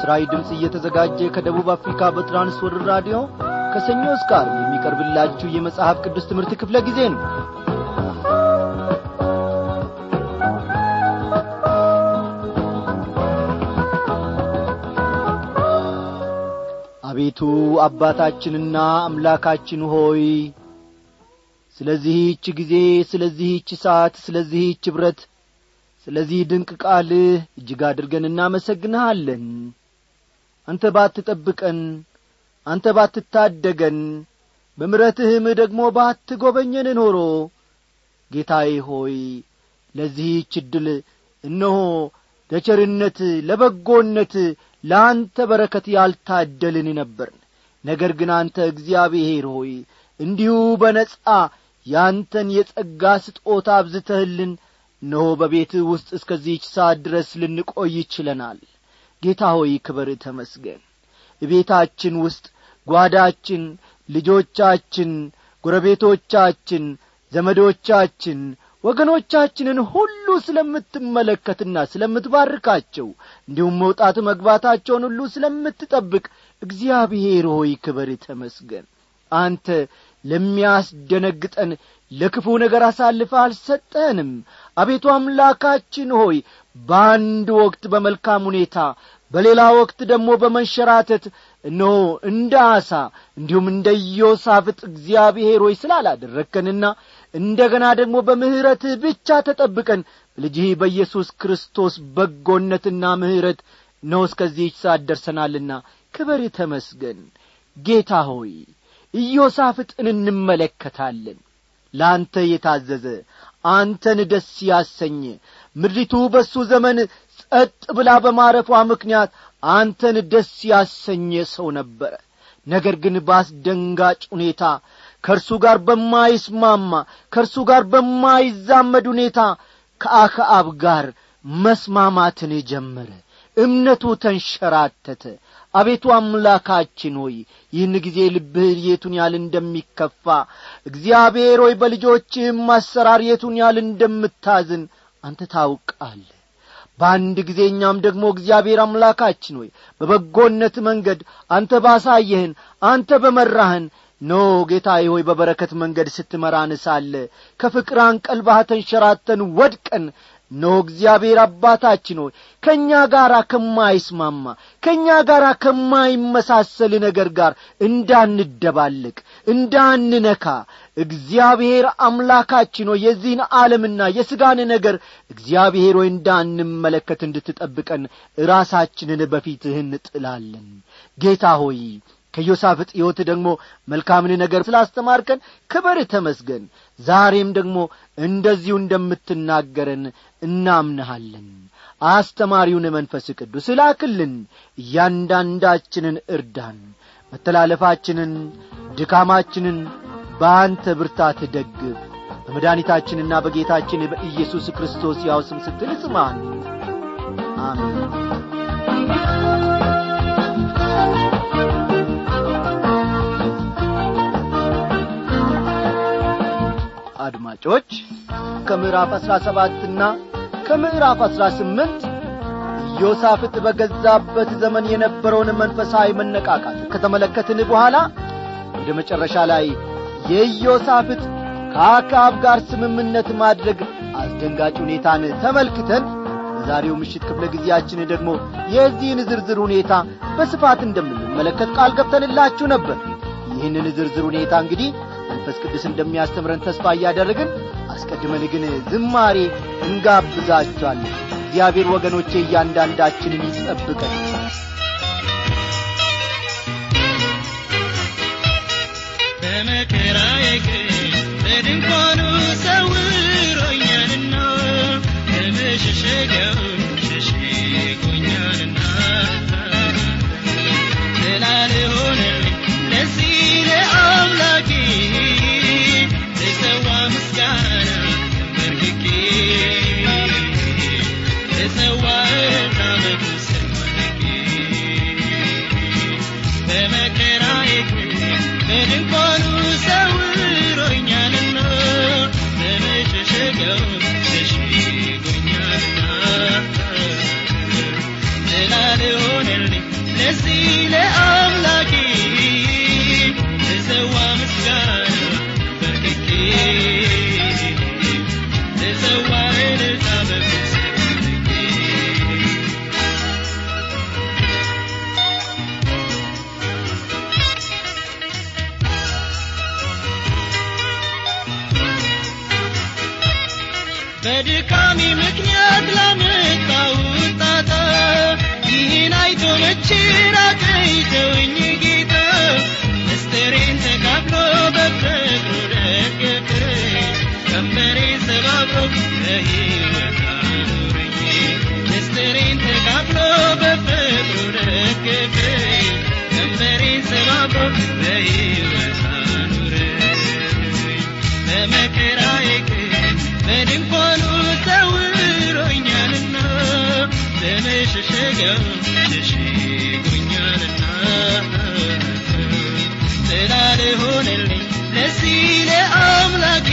ለምሥራዊ ድምፅ እየተዘጋጀ ከደቡብ አፍሪካ በትራንስወርልድ ራዲዮ ከሰኞ እስከ ዓርብ የሚቀርብላችሁ የመጽሐፍ ቅዱስ ትምህርት ክፍለ ጊዜ ነው አቤቱ አባታችንና አምላካችን ሆይ ስለዚህች ጊዜ ስለዚህች ሰዓት ስለዚህች ኅብረት ስለዚህ ድንቅ ቃልህ እጅግ አድርገን እናመሰግንሃለን አንተ ባትጠብቀን አንተ ባትታደገን በምረትህም ደግሞ ባትጐበኘን ኖሮ ጌታዬ ሆይ ለዚህች ዕድል እነሆ ለቸርነት ለበጎነት ለአንተ በረከት ያልታደልን ነበርን ነገር ግን አንተ እግዚአብሔር ሆይ እንዲሁ በነጻ ያንተን የጸጋ ስጦታ አብዝተህልን እነሆ በቤትህ ውስጥ እስከዚህች ሰዓት ድረስ ልንቆይ ይችለናል ጌታ ሆይ ክበር ተመስገን ቤታችን ውስጥ ጓዳችን ልጆቻችን ጎረቤቶቻችን ዘመዶቻችን ወገኖቻችንን ሁሉ ስለምትመለከትና ስለምትባርካቸው እንዲሁም መውጣት መግባታቸውን ሁሉ ስለምትጠብቅ እግዚአብሔር ሆይ ክበር ተመስገን አንተ ለሚያስደነግጠን ለክፉ ነገር አሳልፈ አልሰጠንም አቤቱ አምላካችን ሆይ በአንድ ወቅት በመልካም ሁኔታ በሌላ ወቅት ደግሞ በመንሸራተት እነሆ እንደ አሳ እንዲሁም እንደ ኢዮሳፍጥ እግዚአብሔር ሆይ ስላላደረግከንና እንደ ገና ደግሞ በምሕረትህ ብቻ ተጠብቀን ልጅህ በኢየሱስ ክርስቶስ በጎነትና ምሕረት ነው እስከዚህች ሰዓት ደርሰናልና ክበር ተመስገን ጌታ ሆይ ኢዮሳፍጥን እንመለከታለን ለአንተ የታዘዘ አንተን ደስ ያሰኘ ምድሪቱ በሱ ዘመን ጸጥ ብላ በማረፏ ምክንያት አንተን ደስ ያሰኘ ሰው ነበረ ነገር ግን በአስደንጋጭ ሁኔታ ከእርሱ ጋር በማይስማማ ከእርሱ ጋር በማይዛመድ ሁኔታ ከአክዓብ ጋር መስማማትን ጀመረ እምነቱ ተንሸራተተ አቤቱ አምላካችን ሆይ ይህን ጊዜ ልብህ የቱን ያህል እንደሚከፋ እግዚአብሔር ሆይ በልጆችህም አሰራር የቱን ያህል እንደምታዝን አንተ ታውቃለህ በአንድ ጊዜ እኛም ደግሞ እግዚአብሔር አምላካችን ሆይ በበጎነት መንገድ አንተ ባሳየህን አንተ በመራህን ኖ ጌታዬ ሆይ በበረከት መንገድ ስትመራን ሳለ ከፍቅር አንቀልባህ ተንሸራተን ወድቀን ኖ እግዚአብሔር አባታችን ሆይ ከእኛ ጋር ከማይስማማ ከእኛ ጋር ከማይመሳሰል ነገር ጋር እንዳንደባልቅ እንዳንነካ እግዚአብሔር አምላካችን ሆይ የዚህን ዓለምና የሥጋን ነገር እግዚአብሔር ሆይ እንዳንመለከት እንድትጠብቀን ራሳችንን በፊትህ እንጥላለን ጌታ ሆይ ከዮሳፍጥ ሕይወት ደግሞ መልካምን ነገር ስላስተማርከን ክበር ተመስገን ዛሬም ደግሞ እንደዚሁ እንደምትናገረን እናምንሃለን አስተማሪውን መንፈስ ቅዱስ ላክልን እያንዳንዳችንን እርዳን መተላለፋችንን ድካማችንን በአንተ ብርታት ደግፍ በመድኃኒታችንና በጌታችን በኢየሱስ ክርስቶስ ያው ስም ስትል ስማን አሜን አድማጮች ከምዕራፍ አሥራ ሰባትና ከምዕራፍ አሥራ ስምንት ኢዮሳፍጥ በገዛበት ዘመን የነበረውን መንፈሳዊ መነቃቃት ከተመለከትን በኋላ ወደ መጨረሻ ላይ የኢዮሳፍጥ ከአካብ ጋር ስምምነት ማድረግ አስደንጋጭ ሁኔታን ተመልክተን በዛሬው ምሽት ክፍለ ጊዜያችን ደግሞ የዚህን ዝርዝር ሁኔታ በስፋት እንደምንመለከት ቃል ገብተንላችሁ ነበር ይህንን ዝርዝር ሁኔታ እንግዲህ መንፈስ ቅዱስ እንደሚያስተምረን ተስፋ እያደረግን አስቀድመን ግን ዝማሬ እንጋብዛችኋለን እግዚአብሔር ወገኖቼ እያንዳንዳችንን ይጠብቀን በመከራዬ ቀን በድንኳኑ ሰውሮኛልና በመሸሸጊያው ሸሽጎኛልና ስላልሆነልኝ ለዚህ ለአምላኬ ልሰዋ ምስጋና ተንበርክኬ ልሰዋ እናመቱ ሰማልኬ በመከራዬ ቀን በድንኳኑ ሰውሮኛልና በመሸሸጊያው ሸሽጎኛልና ለዚህ ለአምላኬ ልሰዋ ምስጋና በርክኬ ልሰዋ እልልታ በፊት አድርጌ በድካሜ ምክንያት ላመጣሁት ጣጣ ይህን አይቶ መቼ ራቀኝ ተወኝ ጌታ ምስጢሬን ተካፍሎ በፍቅሩ ደገፈኝ ቀንበሬን ሰባብሮ በሕይወት አኖረኝ ምስጢሬን ተካፍሎ በፍቅሩ ደገፈኝ ቀንበሬን ሰባብሮ በሕይወት አኖረኝ በመከራዬ ቀን በድንኳኑ ሰውሮኛልና በመሸሸጊያው ሸሽጎኛልና ጥላ ልሆንልኝ ለዚህ ለአምላኬ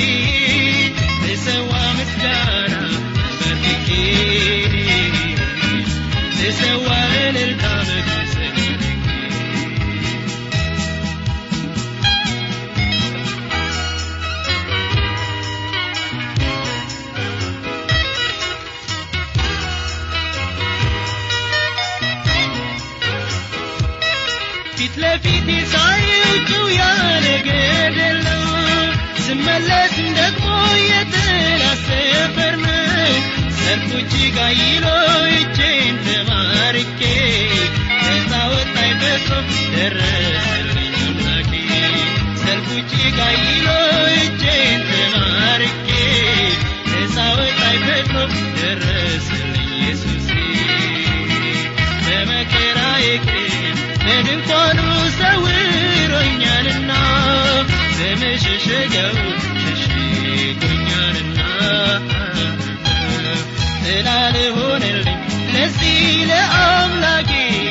ልሰዋ ምስጋና በርክኬ ልሰዋ እልልታ በፊት ፊት ለፊት ሳይችው ያለ ገደል ነው ስመለስ ደግሞ የጠላት ሰፈር ነው ሰልፉ እጅግ አይሎ እጄን ተማርኬ ነፃ ወጣኝ በጾም ደረሰልኝ አምላኬ ሰልፉ እጅግ አይሎ እጄን ተማርኬ ነፃ ወጣኝ በጾም ደረሰልኝ ኢየሱሴ በመከራዬ ቀን በድንኳኑ ሰውሮኛልና በመሸሸጊያው ሸሽጎኛልና ጥላ ልሆንልኝ ለዚህ ለአምላኬ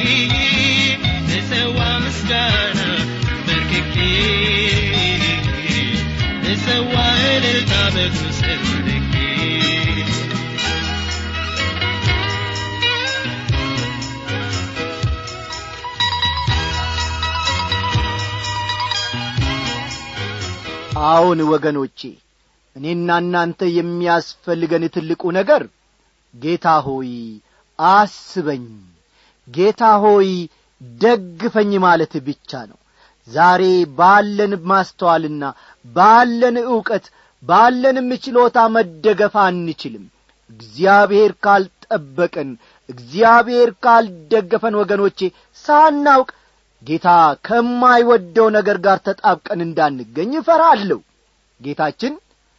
ልሰዋ ምስጋና በርክኬ ልሰዋ እልልታ በእግሩ ስር ወድቄ አዎን ወገኖቼ እኔና እናንተ የሚያስፈልገን ትልቁ ነገር ጌታ ሆይ አስበኝ ጌታ ሆይ ደግፈኝ ማለት ብቻ ነው ዛሬ ባለን ማስተዋልና ባለን ዕውቀት ባለንም ችሎታ መደገፍ አንችልም እግዚአብሔር ካልጠበቀን እግዚአብሔር ካልደገፈን ወገኖቼ ሳናውቅ ጌታ ከማይወደው ነገር ጋር ተጣብቀን እንዳንገኝ እፈራለሁ ጌታችን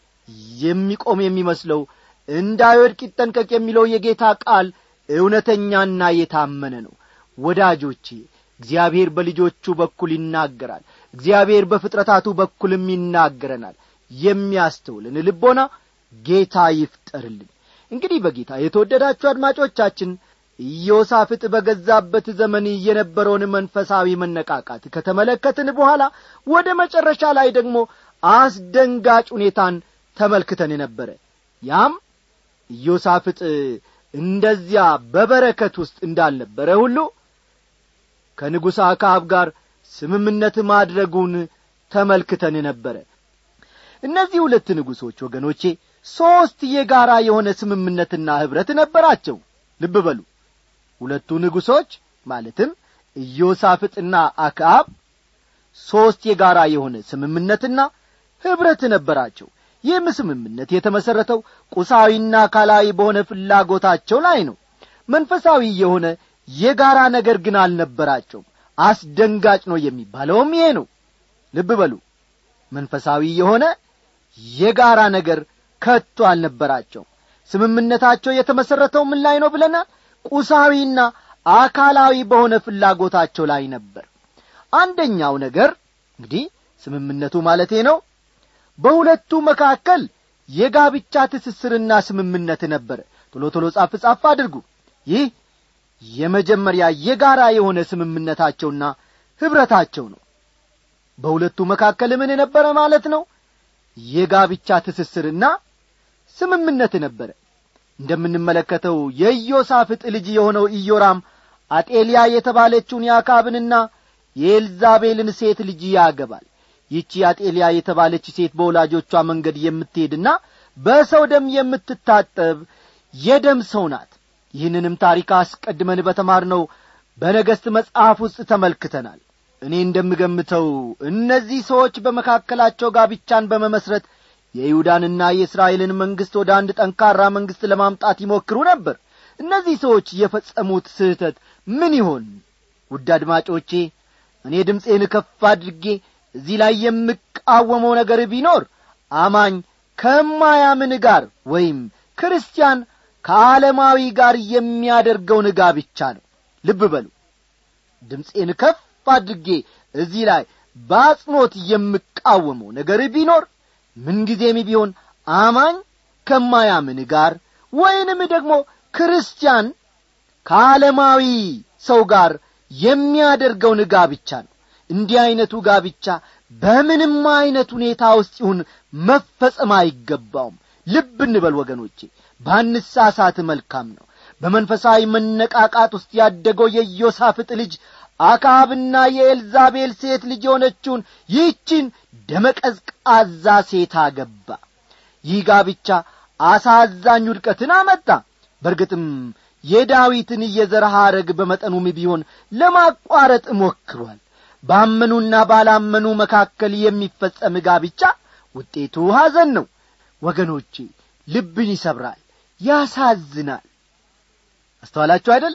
የሚቆም የሚመስለው እንዳይወድቅ ይጠንቀቅ የሚለው የጌታ ቃል እውነተኛና የታመነ ነው ወዳጆቼ እግዚአብሔር በልጆቹ በኩል ይናገራል እግዚአብሔር በፍጥረታቱ በኩልም ይናገረናል የሚያስተውልን ልቦና ጌታ ይፍጠርልን እንግዲህ በጌታ የተወደዳችሁ አድማጮቻችን ኢዮሳፍጥ በገዛበት ዘመን የነበረውን መንፈሳዊ መነቃቃት ከተመለከትን በኋላ ወደ መጨረሻ ላይ ደግሞ አስደንጋጭ ሁኔታን ተመልክተን ነበረ ያም ኢዮሳፍጥ እንደዚያ በበረከት ውስጥ እንዳልነበረ ሁሉ ከንጉሥ አክዓብ ጋር ስምምነት ማድረጉን ተመልክተን ነበረ እነዚህ ሁለት ንጉሶች ወገኖቼ ሦስት የጋራ የሆነ ስምምነትና ኅብረት ነበራቸው ልብ በሉ ሁለቱ ንጉሶች ማለትም ኢዮሳፍጥና አክዓብ ሦስት የጋራ የሆነ ስምምነትና ኅብረት ነበራቸው ይህም ስምምነት የተመሠረተው ቁሳዊና አካላዊ በሆነ ፍላጎታቸው ላይ ነው መንፈሳዊ የሆነ የጋራ ነገር ግን አልነበራቸውም አስደንጋጭ ነው የሚባለውም ይሄ ነው ልብ በሉ መንፈሳዊ የሆነ የጋራ ነገር ከቶ አልነበራቸው ስምምነታቸው የተመሠረተው ምን ላይ ነው ብለናል ቁሳዊና አካላዊ በሆነ ፍላጎታቸው ላይ ነበር አንደኛው ነገር እንግዲህ ስምምነቱ ማለቴ ነው በሁለቱ መካከል የጋብቻ ትስስርና ስምምነት ነበረ ቶሎ ቶሎ ጻፍ ጻፍ አድርጉ ይህ የመጀመሪያ የጋራ የሆነ ስምምነታቸውና ኅብረታቸው ነው በሁለቱ መካከል ምን ነበረ ማለት ነው የጋብቻ ትስስርና ስምምነት ነበረ እንደምንመለከተው የኢዮሳፍጥ ልጅ የሆነው ኢዮራም አጤልያ የተባለችውን የአካብንና የኤልዛቤልን ሴት ልጅ ያገባል ይቺ አጤልያ የተባለች ሴት በወላጆቿ መንገድ የምትሄድና በሰው ደም የምትታጠብ የደም ሰው ናት ይህንንም ታሪክ አስቀድመን በተማርነው በነገሥት መጽሐፍ ውስጥ ተመልክተናል እኔ እንደምገምተው እነዚህ ሰዎች በመካከላቸው ጋብቻን በመመስረት የይሁዳንና የእስራኤልን መንግሥት ወደ አንድ ጠንካራ መንግሥት ለማምጣት ይሞክሩ ነበር እነዚህ ሰዎች የፈጸሙት ስህተት ምን ይሆን ውድ አድማጮቼ እኔ ድምፄን ከፍ አድርጌ እዚህ ላይ የምቃወመው ነገር ቢኖር አማኝ ከማያምን ጋር ወይም ክርስቲያን ከዓለማዊ ጋር የሚያደርገውን ጋብቻ ነው ልብ በሉ ድምፄን ከፍ አድርጌ እዚህ ላይ በአጽኖት የምቃወመው ነገር ቢኖር ምንጊዜም ቢሆን አማኝ ከማያምን ጋር ወይንም ደግሞ ክርስቲያን ከዓለማዊ ሰው ጋር የሚያደርገውን ጋብቻ ነው እንዲህ ዐይነቱ ጋብቻ በምንም ዐይነት ሁኔታ ውስጥ ይሁን መፈጸም አይገባውም ልብ እንበል ወገኖቼ ባንሳሳት መልካም ነው በመንፈሳዊ መነቃቃት ውስጥ ያደገው የኢዮሳፍጥ ልጅ አካብና የኤልዛቤል ሴት ልጅ የሆነችውን ይህችን ደመቀዝቃዛ ሴት አገባ ይህ ጋብቻ አሳዛኝ ውድቀትን አመጣ በርግጥም የዳዊትን የዘር ሐረግ በመጠኑም ቢሆን ለማቋረጥ ሞክሯል ባመኑና ባላመኑ መካከል የሚፈጸም ጋብቻ ውጤቱ ሐዘን ነው ወገኖቼ ልብን ይሰብራል ያሳዝናል አስተዋላችሁ አይደል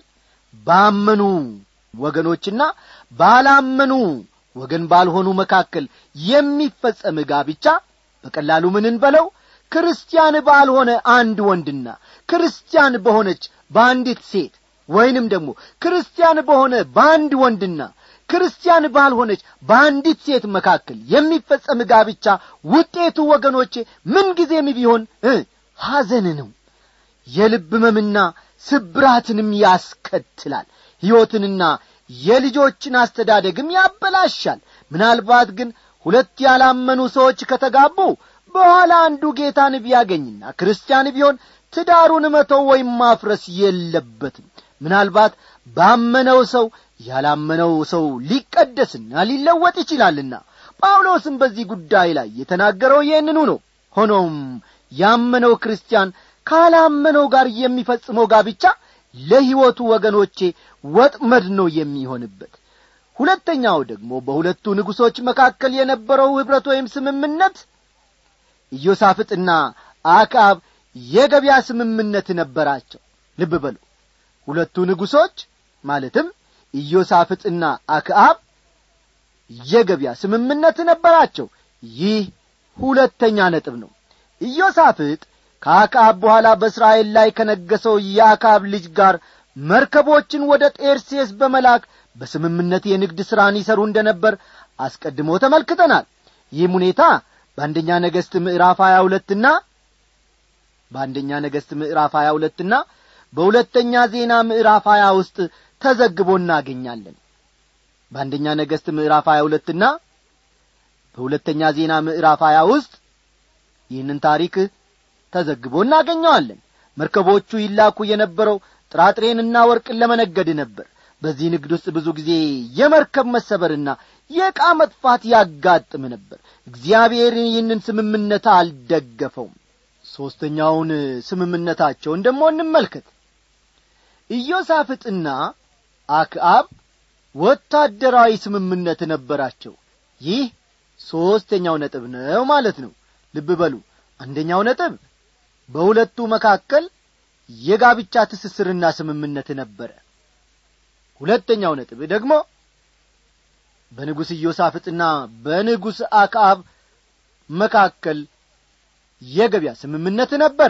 ባመኑ ወገኖችና ባላመኑ ወገን ባልሆኑ መካከል የሚፈጸም ጋብቻ በቀላሉ ምን እንበለው ክርስቲያን ባልሆነ አንድ ወንድና ክርስቲያን በሆነች በአንዲት ሴት ወይንም ደግሞ ክርስቲያን በሆነ በአንድ ወንድና ክርስቲያን ባልሆነች በአንዲት ሴት መካከል የሚፈጸም ጋብቻ ውጤቱ ወገኖቼ ምንጊዜም ቢሆን ሐዘን ነው የልብ መምና ስብራትንም ያስከትላል ሕይወትንና የልጆችን አስተዳደግም ያበላሻል ምናልባት ግን ሁለት ያላመኑ ሰዎች ከተጋቡ በኋላ አንዱ ጌታን ቢያገኝና ክርስቲያን ቢሆን ትዳሩን መተው ወይም ማፍረስ የለበትም ምናልባት ባመነው ሰው ያላመነው ሰው ሊቀደስና ሊለወጥ ይችላልና ጳውሎስም በዚህ ጉዳይ ላይ የተናገረው ይህንኑ ነው ሆኖም ያመነው ክርስቲያን ካላመነው ጋር የሚፈጽመው ጋብቻ ለሕይወቱ ወገኖቼ ወጥመድ ነው የሚሆንበት ሁለተኛው ደግሞ በሁለቱ ንጉሶች መካከል የነበረው ኅብረት ወይም ስምምነት ኢዮሳፍጥና አክዓብ የገበያ ስምምነት ነበራቸው ልብ በሉ ሁለቱ ንጉሶች ማለትም ኢዮሳፍጥና አክዓብ የገበያ ስምምነት ነበራቸው ይህ ሁለተኛ ነጥብ ነው ኢዮሳፍጥ ከአክዓብ በኋላ በእስራኤል ላይ ከነገሰው የአክዓብ ልጅ ጋር መርከቦችን ወደ ጤርሴስ በመላክ በስምምነት የንግድ ሥራን ይሠሩ እንደ ነበር አስቀድሞ ተመልክተናል ይህም ሁኔታ በአንደኛ ነገሥት ምዕራፍ ሀያ ሁለትና በአንደኛ ነገሥት ምዕራፍ ሀያ ሁለትና በሁለተኛ ዜና ምዕራፍ ሀያ ውስጥ ተዘግቦ እናገኛለን በአንደኛ ነገሥት ምዕራፍ ሀያ ሁለትና በሁለተኛ ዜና ምዕራፍ ሀያ ውስጥ ይህንን ታሪክ ተዘግቦ እናገኘዋለን መርከቦቹ ይላኩ የነበረው ጥራጥሬንና ወርቅን ለመነገድ ነበር በዚህ ንግድ ውስጥ ብዙ ጊዜ የመርከብ መሰበርና የዕቃ መጥፋት ያጋጥም ነበር እግዚአብሔር ይህንን ስምምነት አልደገፈውም ሦስተኛውን ስምምነታቸውን ደሞ እንመልከት ኢዮሳፍጥና አክዓብ ወታደራዊ ስምምነት ነበራቸው ይህ ሦስተኛው ነጥብ ነው ማለት ነው ልብ በሉ አንደኛው ነጥብ በሁለቱ መካከል የጋብቻ ትስስርና ስምምነት ነበረ ሁለተኛው ነጥብ ደግሞ በንጉሥ ኢዮሳፍጥና በንጉሥ አክዓብ መካከል የገበያ ስምምነት ነበረ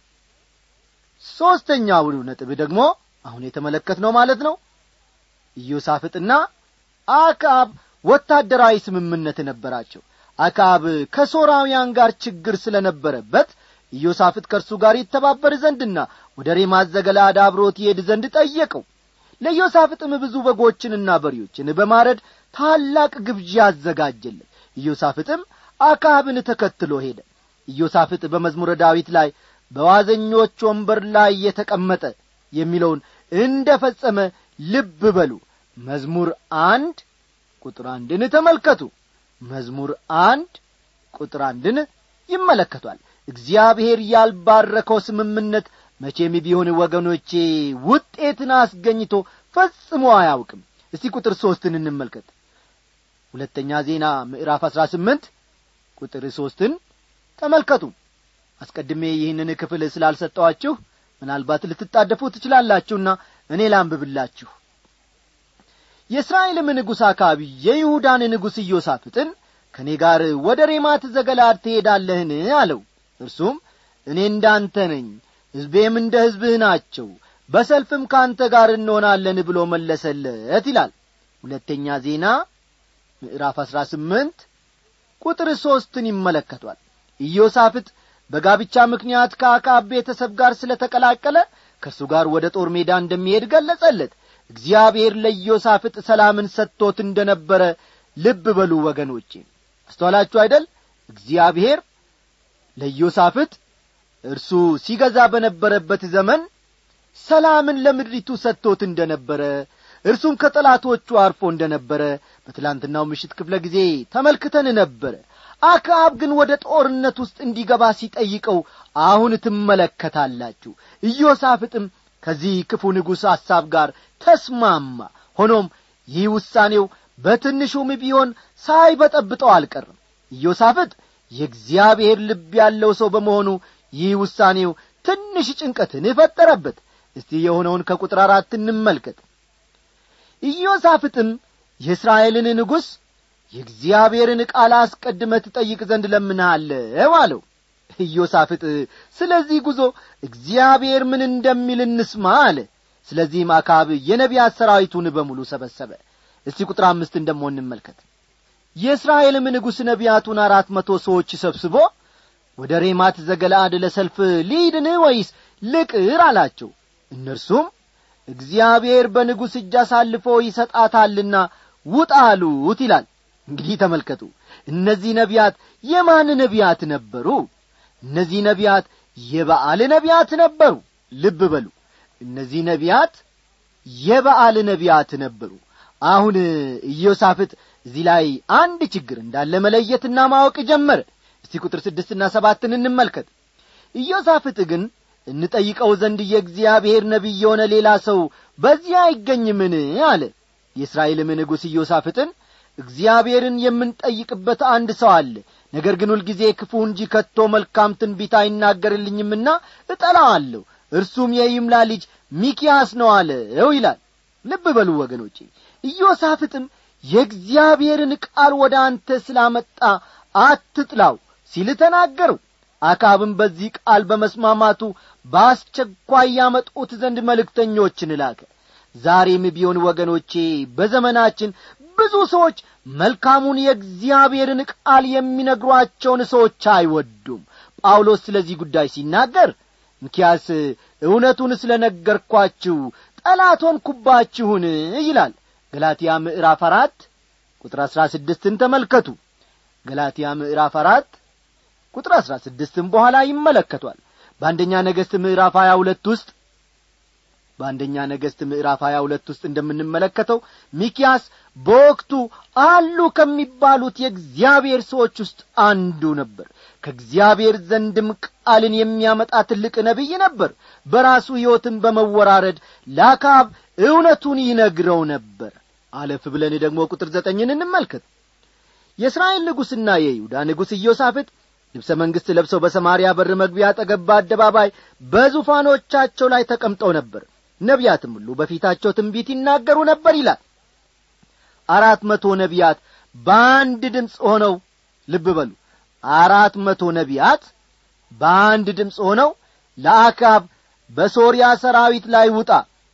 ሦስተኛው ነጥብ ደግሞ አሁን የተመለከትነው ማለት ነው ኢዮሳፍጥና አክዓብ ወታደራዊ ስምምነት ነበራቸው አክዓብ ከሶራውያን ጋር ችግር ስለ ነበረበት ኢዮሳፍጥ ከእርሱ ጋር ይተባበር ዘንድና ወደ ሬማት ዘገለአድ አብሮት ይሄድ ዘንድ ጠየቀው ለኢዮሳፍጥም ብዙ በጎችንና በሬዎችን በማረድ ታላቅ ግብዣ አዘጋጀለት ኢዮሳፍጥም አክዓብን ተከትሎ ሄደ ኢዮሳፍጥ በመዝሙረ ዳዊት ላይ በዋዘኞች ወንበር ላይ የተቀመጠ የሚለውን እንደ ፈጸመ ልብ በሉ መዝሙር አንድ ቁጥር አንድን ተመልከቱ መዝሙር አንድ ቁጥር አንድን ይመለከቷል እግዚአብሔር ያልባረከው ስምምነት መቼም ቢሆን ወገኖቼ ውጤትን አስገኝቶ ፈጽሞ አያውቅም እስቲ ቁጥር ሦስትን እንመልከት ሁለተኛ ዜና ምዕራፍ አሥራ ስምንት ቁጥር ሦስትን ተመልከቱ አስቀድሜ ይህንን ክፍል ስላልሰጠዋችሁ ምናልባት ልትጣደፉ ትችላላችሁና እኔ ላንብብላችሁ የእስራኤልም ንጉሥ አካባቢ የይሁዳን ንጉሥ ኢዮሳፍጥን ከእኔ ጋር ወደ ሬማት ዘገላድ ትሄዳለህን አለው እርሱም እኔ እንዳንተ ነኝ ሕዝቤም እንደ ሕዝብህ ናቸው በሰልፍም ከአንተ ጋር እንሆናለን ብሎ መለሰለት ይላል ሁለተኛ ዜና ምዕራፍ አሥራ ስምንት ቁጥር ሦስትን ይመለከቷል ኢዮሳፍጥ በጋብቻ ምክንያት ከአካብ ቤተሰብ ጋር ስለ ተቀላቀለ ከእርሱ ጋር ወደ ጦር ሜዳ እንደሚሄድ ገለጸለት እግዚአብሔር ለኢዮሳፍጥ ሰላምን ሰጥቶት እንደ ነበረ ልብ በሉ ወገኖቼ አስተዋላችሁ አይደል እግዚአብሔር ለኢዮሳፍጥ እርሱ ሲገዛ በነበረበት ዘመን ሰላምን ለምድሪቱ ሰጥቶት እንደ ነበረ እርሱም ከጠላቶቹ አርፎ እንደ ነበረ በትላንትናው ምሽት ክፍለ ጊዜ ተመልክተን ነበረ አክዓብ ግን ወደ ጦርነት ውስጥ እንዲገባ ሲጠይቀው አሁን ትመለከታላችሁ ኢዮሳፍጥም ከዚህ ክፉ ንጉሥ ሐሳብ ጋር ተስማማ ሆኖም ይህ ውሳኔው በትንሹም ቢሆን ሳይበጠብጠው አልቀርም ኢዮሳፍጥ የእግዚአብሔር ልብ ያለው ሰው በመሆኑ ይህ ውሳኔው ትንሽ ጭንቀትን ፈጠረበት እስቲ የሆነውን ከቁጥር አራት እንመልከት ኢዮሳፍጥም የእስራኤልን ንጉሥ የእግዚአብሔርን ቃል አስቀድመ ትጠይቅ ዘንድ ለምንሃለው አለው ኢዮሳፍጥ ስለዚህ ጉዞ እግዚአብሔር ምን እንደሚል እንስማ አለ ስለዚህም አካብ የነቢያት ሰራዊቱን በሙሉ ሰበሰበ እስቲ ቁጥር አምስትን ደሞ እንመልከት የእስራኤልም ንጉሥ ነቢያቱን አራት መቶ ሰዎች ሰብስቦ ወደ ሬማት ዘገለአድ ለሰልፍ ሊድን ወይስ ልቅር አላቸው እነርሱም እግዚአብሔር በንጉሥ እጅ አሳልፎ ይሰጣታልና ውጣ አሉት ይላል እንግዲህ ተመልከቱ እነዚህ ነቢያት የማን ነቢያት ነበሩ እነዚህ ነቢያት የበዓል ነቢያት ነበሩ ልብ በሉ እነዚህ ነቢያት የበዓል ነቢያት ነበሩ አሁን ኢዮሳፍጥ እዚህ ላይ አንድ ችግር እንዳለ መለየትና ማወቅ ጀመረ እስቲ ቁጥር ስድስትና ሰባትን እንመልከት ኢዮሳፍጥ ግን እንጠይቀው ዘንድ የእግዚአብሔር ነቢይ የሆነ ሌላ ሰው በዚህ አይገኝምን አለ የእስራኤልም ንጉሥ ኢዮሳፍጥን እግዚአብሔርን የምንጠይቅበት አንድ ሰው አለ ነገር ግን ሁልጊዜ ክፉ እንጂ ከቶ መልካም ትንቢት አይናገርልኝምና እጠላዋለሁ እርሱም የይምላ ልጅ ሚኪያስ ነው አለው ይላል ልብ በሉ ወገኖቼ ኢዮሳፍጥም የእግዚአብሔርን ቃል ወደ አንተ ስላመጣ አትጥላው ሲል ተናገረው አካብም በዚህ ቃል በመስማማቱ በአስቸኳይ ያመጡት ዘንድ መልእክተኞችን ላከ ዛሬም ቢሆን ወገኖቼ በዘመናችን ብዙ ሰዎች መልካሙን የእግዚአብሔርን ቃል የሚነግሯቸውን ሰዎች አይወዱም ጳውሎስ ስለዚህ ጉዳይ ሲናገር እንኪያስ እውነቱን ስለ ነገርኳችሁ ጠላት ሆንኩባችሁን ይላል ገላትያ ምዕራፍ አራት ቁጥር አሥራ ስድስትን ተመልከቱ ገላትያ ምዕራፍ አራት ቁጥር አሥራ ስድስትም በኋላ ይመለከቷል በአንደኛ ነገሥት ምዕራፍ ሀያ ሁለት ውስጥ በአንደኛ ነገሥት ምዕራፍ ሀያ ሁለት ውስጥ እንደምንመለከተው ሚኪያስ በወቅቱ አሉ ከሚባሉት የእግዚአብሔር ሰዎች ውስጥ አንዱ ነበር ከእግዚአብሔር ዘንድም ቃልን የሚያመጣ ትልቅ ነቢይ ነበር በራሱ ሕይወትን በመወራረድ ለአካብ እውነቱን ይነግረው ነበር አለፍ ብለን ደግሞ ቁጥር ዘጠኝን እንመልከት የእስራኤል ንጉሥና የይሁዳ ንጉሥ ኢዮሳፍጥ ልብሰ መንግሥት ለብሰው በሰማርያ በር መግቢያ አጠገብ በአደባባይ በዙፋኖቻቸው ላይ ተቀምጠው ነበር ነቢያትም ሁሉ በፊታቸው ትንቢት ይናገሩ ነበር ይላል አራት መቶ ነቢያት በአንድ ድምፅ ሆነው ልብ በሉ አራት መቶ ነቢያት በአንድ ድምፅ ሆነው ለአካብ በሶርያ ሰራዊት ላይ ውጣ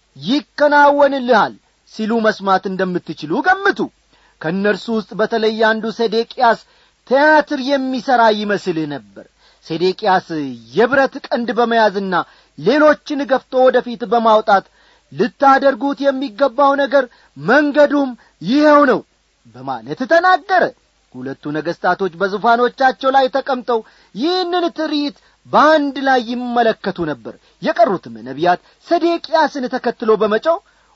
ይከናወንልሃል ሲሉ መስማት እንደምትችሉ ገምቱ ከእነርሱ ውስጥ በተለይ አንዱ ሴዴቅያስ ቲያትር የሚሠራ ይመስልህ ነበር ሴዴቅያስ የብረት ቀንድ በመያዝና ሌሎችን ገፍቶ ወደፊት በማውጣት ልታደርጉት የሚገባው ነገር መንገዱም ይኸው ነው በማለት ተናገረ ሁለቱ ነገሥታቶች በዙፋኖቻቸው ላይ ተቀምጠው ይህንን ትርኢት በአንድ ላይ ይመለከቱ ነበር የቀሩትም ነቢያት ሰዴቅያስን ተከትሎ በመጨው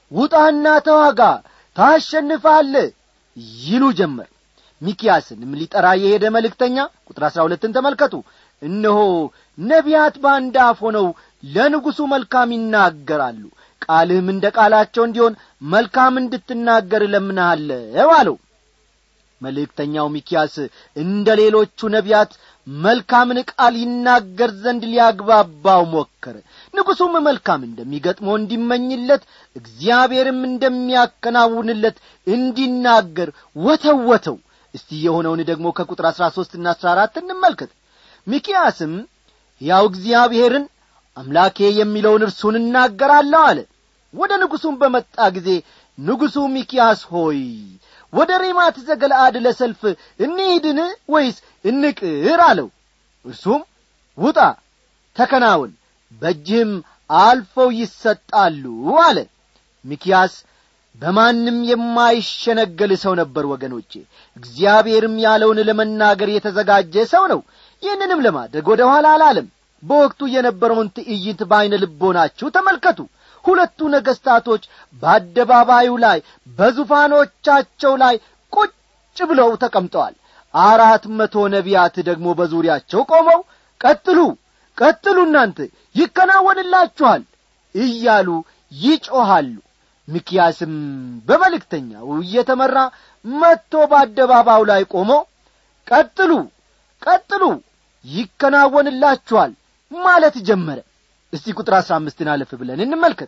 ውጣና ተዋጋ ታሸንፋለ ይሉ ጀመር ሚኪያስንም ሊጠራ የሄደ መልእክተኛ ቁጥር አሥራ ሁለትን ተመልከቱ እነሆ ነቢያት በአንድ አፍ ሆነው ለንጉሡ መልካም ይናገራሉ ቃልህም እንደ ቃላቸው እንዲሆን መልካም እንድትናገር እለምንሃለው አለው መልእክተኛው ሚኪያስ እንደ ሌሎቹ ነቢያት መልካምን ቃል ይናገር ዘንድ ሊያግባባው ሞከረ ንጉሡም መልካም እንደሚገጥመው እንዲመኝለት እግዚአብሔርም እንደሚያከናውንለት እንዲናገር ወተወተው እስቲ የሆነውን ደግሞ ከቁጥር አሥራ ሦስትና አሥራ አራት እንመልከት ሚኪያስም ያው እግዚአብሔርን አምላኬ የሚለውን እርሱን እናገራለሁ አለ ወደ ንጉሡም በመጣ ጊዜ ንጉሡ ሚኪያስ ሆይ ወደ ሬማት ዘገለአድ ለሰልፍ እንሂድን ወይስ እንቅር አለው እርሱም ውጣ ተከናውን በእጅህም አልፈው ይሰጣሉ አለ ሚኪያስ በማንም የማይሸነገል ሰው ነበር ወገኖቼ እግዚአብሔርም ያለውን ለመናገር የተዘጋጀ ሰው ነው ይህንንም ለማድረግ ወደ ኋላ አላለም በወቅቱ የነበረውን ትዕይንት በዐይነ ልቦናችሁ ተመልከቱ ሁለቱ ነገሥታቶች በአደባባዩ ላይ በዙፋኖቻቸው ላይ ቁጭ ብለው ተቀምጠዋል አራት መቶ ነቢያት ደግሞ በዙሪያቸው ቆመው ቀጥሉ ቀጥሉ እናንተ ይከናወንላችኋል እያሉ ይጮኻሉ ሚኪያስም በመልእክተኛው እየተመራ መጥቶ በአደባባዩ ላይ ቆሞ ቀጥሉ ቀጥሉ ይከናወንላችኋል ማለት ጀመረ እስቲ ቁጥር አሥራ አምስትን አለፍ ብለን እንመልከት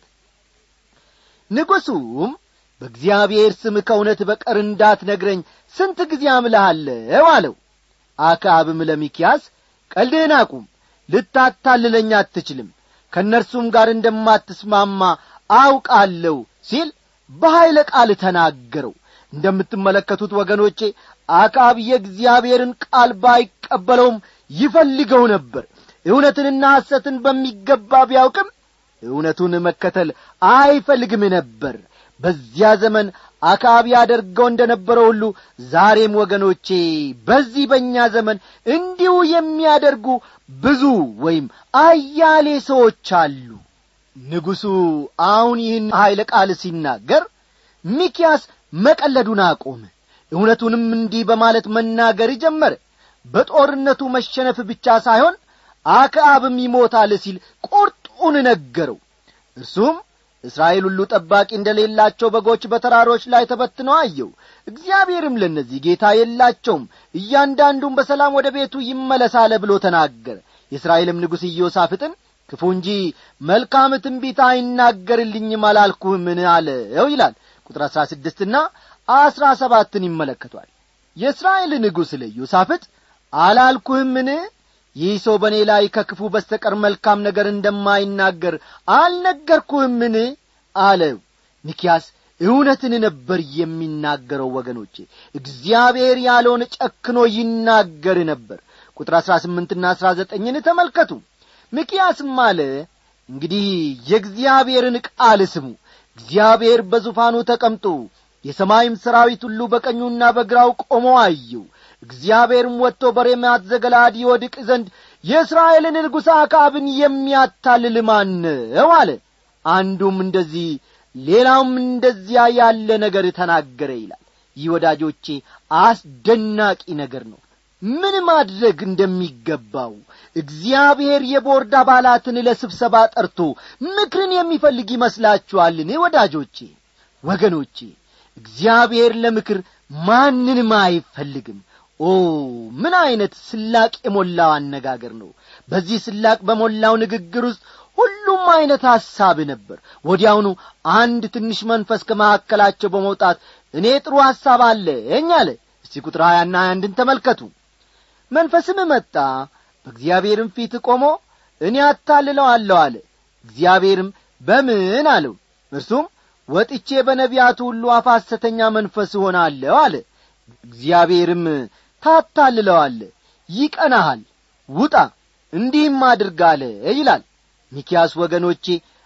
ንጉሡም በእግዚአብሔር ስም ከእውነት በቀር እንዳትነግረኝ ስንት ጊዜ አምልሃለሁ አለው አክዓብም ለሚኪያስ ቀልድህን አቁም ልታታልለኝ አትችልም ከእነርሱም ጋር እንደማትስማማ አውቃለሁ ሲል በኀይለ ቃል ተናገረው እንደምትመለከቱት ወገኖቼ አክዓብ የእግዚአብሔርን ቃል ባይቀበለውም ይፈልገው ነበር እውነትንና ሐሰትን በሚገባ ቢያውቅም እውነቱን መከተል አይፈልግም ነበር በዚያ ዘመን አክዓብ ያደርገው እንደ ነበረው ሁሉ ዛሬም ወገኖቼ በዚህ በእኛ ዘመን እንዲሁ የሚያደርጉ ብዙ ወይም አያሌ ሰዎች አሉ ንጉሡ አሁን ይህን ኀይለ ቃል ሲናገር ሚኪያስ መቀለዱን አቆመ እውነቱንም እንዲህ በማለት መናገር ጀመረ በጦርነቱ መሸነፍ ብቻ ሳይሆን አክዓብም ይሞታል ሲል ቁርጡን ነገረው እርሱም እስራኤል ሁሉ ጠባቂ እንደሌላቸው በጎች በተራሮች ላይ ተበትነው አየው እግዚአብሔርም ለእነዚህ ጌታ የላቸውም እያንዳንዱም በሰላም ወደ ቤቱ ይመለሳለ ብሎ ተናገረ የእስራኤልም ንጉሥ ኢዮሳፍጥን ክፉ እንጂ መልካም ትንቢት አይናገርልኝም አላልኩህምን አለው ይላል ቁጥር አሥራ ስድስትና አሥራ ሰባትን ይመለከቷል የእስራኤል ንጉሥ ለኢዮሳፍጥ አላልኩህምን ይህ ሰው በእኔ ላይ ከክፉ በስተቀር መልካም ነገር እንደማይናገር አልነገርኩህምን አለው ሚኪያስ እውነትን ነበር የሚናገረው ወገኖቼ እግዚአብሔር ያለውን ጨክኖ ይናገር ነበር ቁጥር አሥራ ስምንትና አሥራ ዘጠኝን ተመልከቱ ሚኪያስም አለ እንግዲህ የእግዚአብሔርን ቃል ስሙ እግዚአብሔር በዙፋኑ ተቀምጦ የሰማይም ሰራዊት ሁሉ በቀኙና በግራው ቆሞ አየው እግዚአብሔርም ወጥቶ በሬማት ዘገላድ ይወድቅ ዘንድ የእስራኤልን ንጉሥ አክዓብን የሚያታልል ማን ነው አለ አንዱም እንደዚህ ሌላውም እንደዚያ ያለ ነገር ተናገረ ይላል ይህ ወዳጆቼ አስደናቂ ነገር ነው ምን ማድረግ እንደሚገባው እግዚአብሔር የቦርድ አባላትን ለስብሰባ ጠርቶ ምክርን የሚፈልግ ይመስላችኋልን ወዳጆቼ ወገኖቼ እግዚአብሔር ለምክር ማንንም አይፈልግም ኦ ምን ዐይነት ስላቅ የሞላው አነጋገር ነው በዚህ ስላቅ በሞላው ንግግር ውስጥ ሁሉም ዐይነት ሐሳብ ነበር ወዲያውኑ አንድ ትንሽ መንፈስ ከመካከላቸው በመውጣት እኔ ጥሩ ሐሳብ አለኝ አለ እስቲ ቁጥር ሀያና ሀያ አንድን ተመልከቱ መንፈስም መጣ በእግዚአብሔርም ፊት ቆሞ እኔ አታልለዋለሁ አለ እግዚአብሔርም በምን አለው እርሱም ወጥቼ በነቢያቱ ሁሉ አፍ ሐሰተኛ መንፈስ እሆናለሁ አለ እግዚአብሔርም ታታልለዋለ ይቀናሃል ውጣ እንዲህም አድርጋለ ይላል ሚኪያስ ወገኖቼ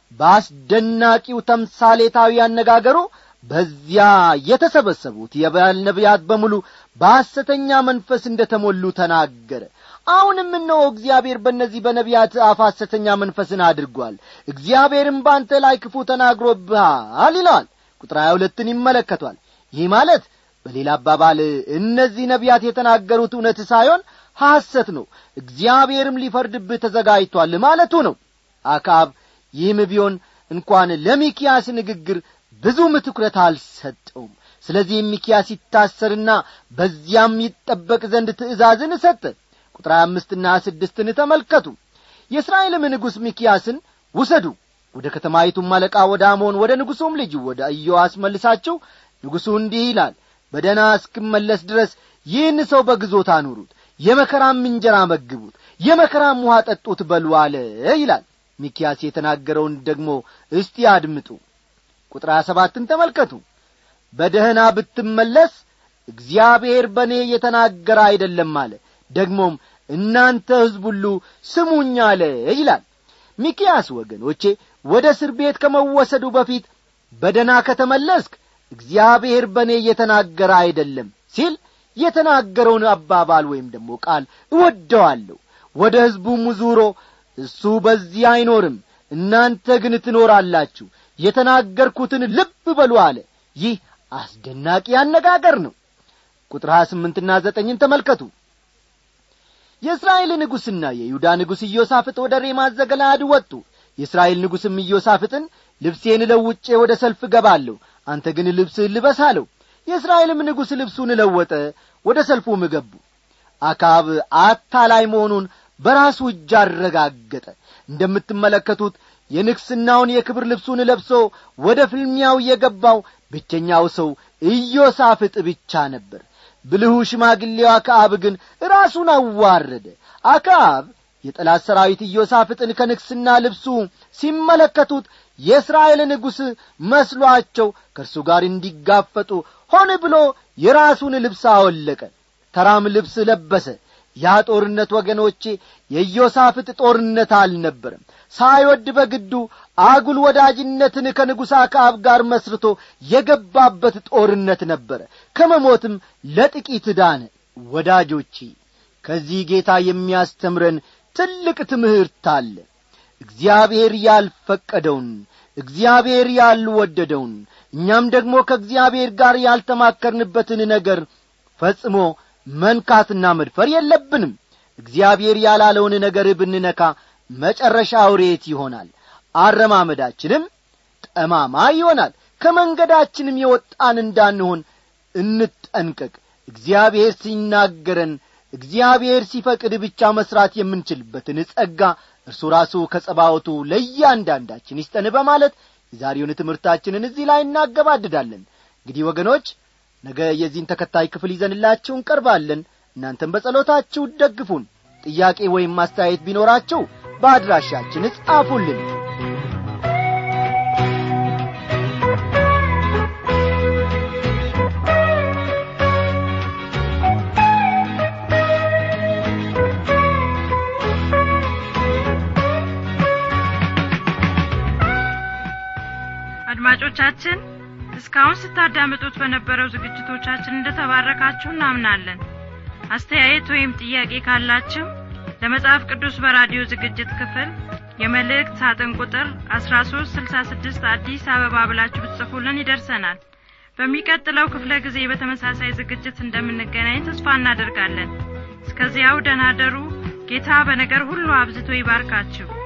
በአስደናቂው ተምሳሌታዊ አነጋገሩ በዚያ የተሰበሰቡት የባል ነቢያት በሙሉ በሐሰተኛ መንፈስ እንደ ተሞሉ ተናገረ አሁንም እነሆ እግዚአብሔር በእነዚህ በነቢያት አፍ ሐሰተኛ መንፈስን አድርጓል እግዚአብሔርም በአንተ ላይ ክፉ ተናግሮብሃል ይለዋል ቁጥር ሀያ ሁለትን ይመለከቷል ይህ ማለት በሌላ አባባል እነዚህ ነቢያት የተናገሩት እውነት ሳይሆን ሐሰት ነው እግዚአብሔርም ሊፈርድብህ ተዘጋጅቷል ማለቱ ነው አካብ ይህም ቢሆን እንኳን ለሚኪያስ ንግግር ብዙም ትኩረት አልሰጠውም ስለዚህም ሚኪያስ ይታሰርና በዚያም ይጠበቅ ዘንድ ትእዛዝን ሰጠ ቁጥር አምስትና ስድስትን ተመልከቱ የእስራኤልም ንጉሥ ሚኪያስን ውሰዱ ወደ ከተማይቱም አለቃ ወደ አሞን ወደ ንጉሡም ልጅ ወደ ኢዮአስ መልሳችሁ ንጉሡ እንዲህ ይላል በደና እስክመለስ ድረስ ይህን ሰው በግዞት አኑሩት የመከራም እንጀራ መግቡት የመከራም ውሃ ጠጡት በሉ አለ ይላል ሚኪያስ የተናገረውን ደግሞ እስቲ አድምጡ ቁጥር ሰባትን ተመልከቱ በደህና ብትመለስ እግዚአብሔር በእኔ የተናገረ አይደለም አለ ደግሞም እናንተ ሕዝብ ሁሉ ስሙኝ አለ ይላል ሚኪያስ ወገኖቼ ወደ እስር ቤት ከመወሰዱ በፊት በደና ከተመለስክ እግዚአብሔር በእኔ እየተናገረ አይደለም ሲል የተናገረውን አባባል ወይም ደግሞ ቃል እወደዋለሁ ወደ ሕዝቡም ዙሮ እሱ በዚህ አይኖርም እናንተ ግን ትኖራላችሁ የተናገርኩትን ልብ በሉ አለ ይህ አስደናቂ አነጋገር ነው ቁጥር ሀያ ስምንትና ዘጠኝን ተመልከቱ የእስራኤል ንጉሥና የይሁዳ ንጉሥ ኢዮሳፍጥ ወደ ሬማት ዘገለአድ ወጡ የእስራኤል ንጉሥም ኢዮሳፍጥን ልብሴን ለውጬ ወደ ሰልፍ እገባለሁ አንተ ግን ልብስህን ልበስ አለው የእስራኤልም ንጉሥ ልብሱን ለወጠ ወደ ሰልፉም ገቡ አካብ አታላይ መሆኑን በራሱ እጅ አረጋገጠ እንደምትመለከቱት የንግሥናውን የክብር ልብሱን ለብሶ ወደ ፍልሚያው የገባው ብቸኛው ሰው ኢዮሳፍጥ ብቻ ነበር ብልሁ ሽማግሌው አክዓብ ግን ራሱን አዋረደ አክዓብ የጠላት ሰራዊት ኢዮሳፍጥን ከንግሥና ልብሱ ሲመለከቱት የእስራኤል ንጉሥ መስሏቸው ከእርሱ ጋር እንዲጋፈጡ ሆን ብሎ የራሱን ልብስ አወለቀ ተራም ልብስ ለበሰ ያ ጦርነት ወገኖቼ የኢዮሳፍጥ ጦርነት አልነበረም ሳይወድ በግዱ አጉል ወዳጅነትን ከንጉሥ አክዓብ ጋር መስርቶ የገባበት ጦርነት ነበረ ከመሞትም ለጥቂት ዳነ ወዳጆቼ ከዚህ ጌታ የሚያስተምረን ትልቅ ትምህርት አለ እግዚአብሔር ያልፈቀደውን እግዚአብሔር ያልወደደውን እኛም ደግሞ ከእግዚአብሔር ጋር ያልተማከርንበትን ነገር ፈጽሞ መንካትና መድፈር የለብንም እግዚአብሔር ያላለውን ነገር ብንነካ መጨረሻው ሬት ይሆናል አረማመዳችንም ጠማማ ይሆናል ከመንገዳችንም የወጣን እንዳንሆን እንጠንቀቅ እግዚአብሔር ሲናገረን እግዚአብሔር ሲፈቅድ ብቻ መሥራት የምንችልበትን ጸጋ እርሱ ራሱ ከጸባወቱ ለእያንዳንዳችን ይስጠን በማለት የዛሬውን ትምህርታችንን እዚህ ላይ እናገባድዳለን እንግዲህ ወገኖች ነገ የዚህን ተከታይ ክፍል ይዘንላችሁ እንቀርባለን እናንተም በጸሎታችሁ ደግፉን ጥያቄ ወይም ማስተያየት ቢኖራችሁ በአድራሻችን ጻፉልን አድማጮቻችን እስካሁን ስታዳምጡት በነበረው ዝግጅቶቻችን እንደተባረካችሁ እናምናለን አስተያየት ወይም ጥያቄ ካላችሁ ለመጽሐፍ ቅዱስ በራዲዮ ዝግጅት ክፍል የመልእክት ሳጥን ቁጥር 1366 አዲስ አበባ ብላችሁ ብትጽፉልን ይደርሰናል በሚቀጥለው ክፍለ ጊዜ በተመሳሳይ ዝግጅት እንደምንገናኝ ተስፋ እናደርጋለን እስከዚያው ደናደሩ ጌታ በነገር ሁሉ አብዝቶ ይባርካችሁ